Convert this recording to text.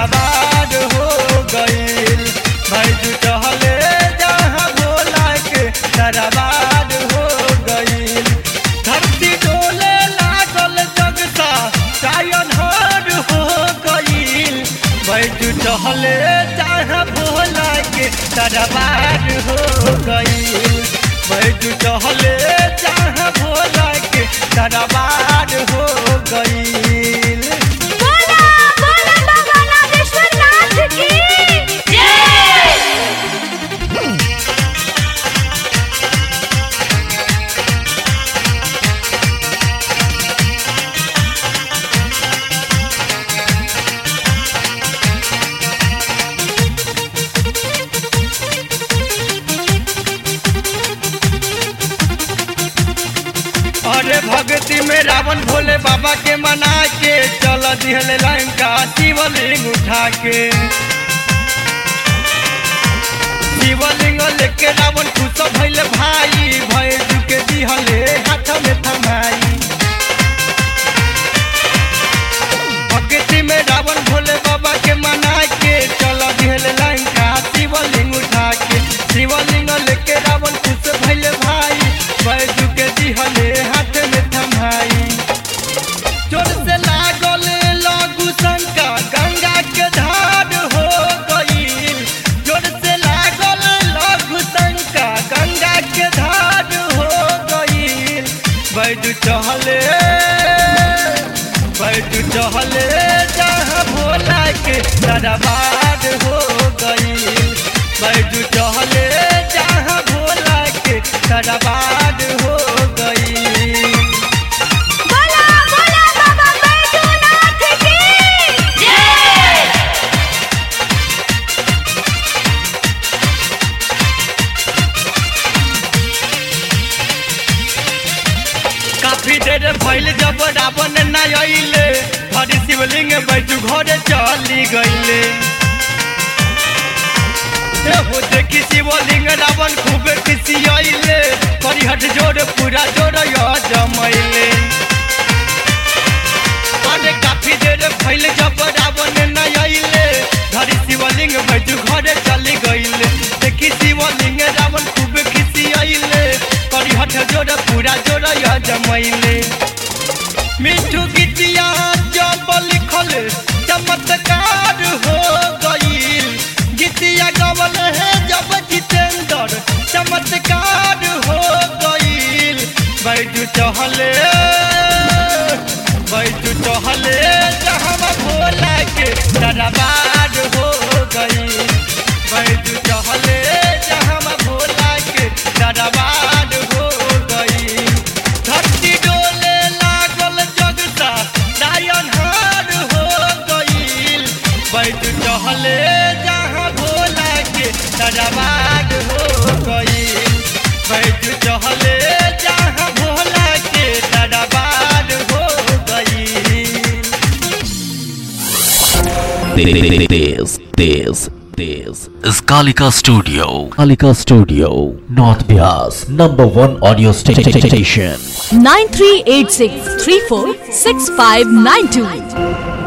दरबार हो गईल बैजू चहले जहाँ भोला के दरबार हो गईल धरती डोले लागल जगता कायन हार हो गईल बैजू चहले जहाँ भोला के दरबार हो गईल बैजू चहले जहाँ भोला के दरबार हो गईल बोला बोला बाबा नागेश्वर नाथ की जय अरे भक्ति में रावण भोले बाबा के मना के चल दिहले लंका शिवलिंग उठा के शिवलिंग लेके रावण खुश भइले भाई भय के दिहले हाथ में थमाई भक्ति में रावण भोले बाबा के मना के चल दिहले लंका शिवलिंग उठा के शिवलिंग लेके रावण खुश भइले भाई बैजू के दिहले हाथ में थमाई जोर से लागल लागू शंका गंगा के धार हो गईल जोर से लागल लागू शंका गंगा के धार हो गईल बैजू चहले बैजू चहले जहाँ भोला के दरबार हो गईल बैजू चहले जहाँ भोला के दरबार हो गईल बोला बोला बाबा बैजूनाथ की जय काफी देर भइल जब रावण न अइले हरि शिवलिंग बैठू घरे चली गइले हो देखी शिवलिंग रावण खूब खुशी अइले परिहट जोर पूरा जोर जमैले अरे काफी देर भइल जब रावण न अइले हरि शिवलिंग बैठू घरे चली गइले देखी शिवलिंग रावण खूब खुशी अइले परिहट जोर पूरा जोर जमैले मिठू गीतिया जब लिखल चमत्कार हो गईल गीतिया गवल है जब जितेंद्र चमत्कार हो गईल बैजू चहले बैजू चहले जहाँ भोला के दरबार हो गईल बैजू चहले जहाँ भोला के दरबार हो गईल धरती डोले लागल जगता नायन हार हो गईल बैठ चहले जहाँ भोला के दरबार हो गईल बैठ चहले जहाँ भोला के दरबार हो गईल This, this, this is Kalika Studio. Kalika Studio, North Bias, number one audio sta- sta- sta- station. 9386 346592